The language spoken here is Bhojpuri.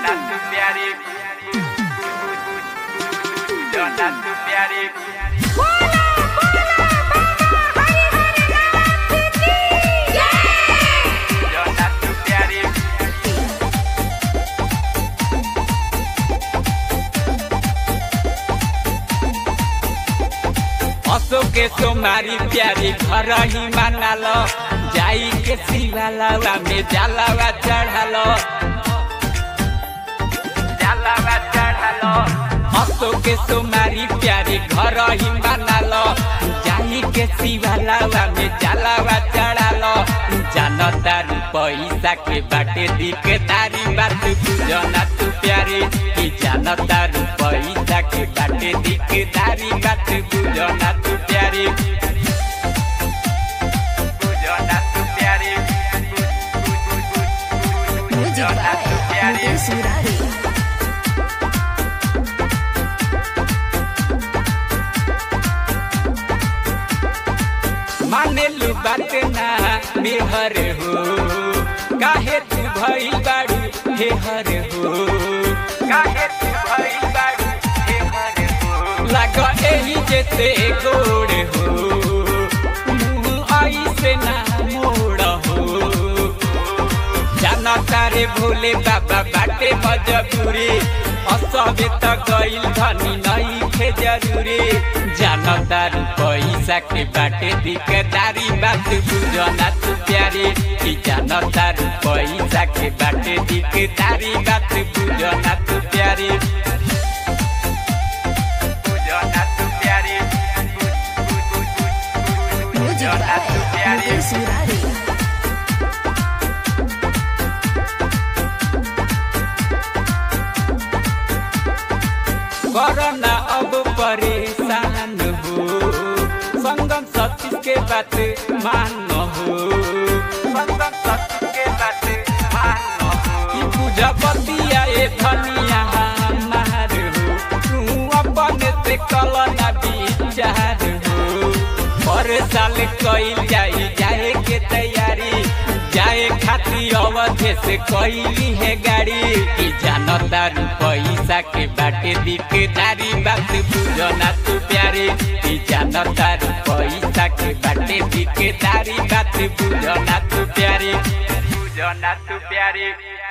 तू प्यारी जोना तू प्यारी जोना तू प्यारी असो के सोमारी प्यारी घर ही मानाल जाई के शिवालावा में जलावा चढ़ालो जलावा चढ़ालो असो के सोमारी प्यारी घर ही मानाल जाई के शिवालावा में जलावा चढ़ालो जानतारू पैसा के बाटे दिखे तारी बात बुझना तू प्यारी कि जानतारू पैसा के बाटे दिखे तारी बात बुझना तू प्यारी बुझना तू प्यारी Music बुझना तू by प्यारी Mukesh Murari. माने लू बात ना मेहर हो काहे तू भई बाड़ू हे हर हो काहे तू भई बाड़ू हे हर हो लाग एही जेते गोड़ हो मुंह आई से ना मोड़ हो जाना तारे भोले बाबा बाटे मजबूरी असबे त गइल धनी नहीं थे जरूरी जाना तारू पैसा के बाटे दिकदारी बात बुझना तू प्यारी कि जाना तारू पैसा के बाटे दिकदारी बात बुझना तू प्यारी बुझना तू प्यारी Music बुझना by तू प्यारी Mukesh Murari. करना अब परेशान हो संगम सतीश के बात मान हो संगम सतीश के बात मान हो कि बुझबतिया ए धनिया हमार हो तू अपन से कलना विचार हो पर साल कइल जाई जाए के तैयारी जाए खाती अवधे से कइली है गाड़ी कि जानतारू पैसा के बाटे दिकदारी बात बुझना तू प्यारे कि जानतारू पैसा के बाटे दिकदारी बात बुझना तू प्यारे बुझना तू प्यारे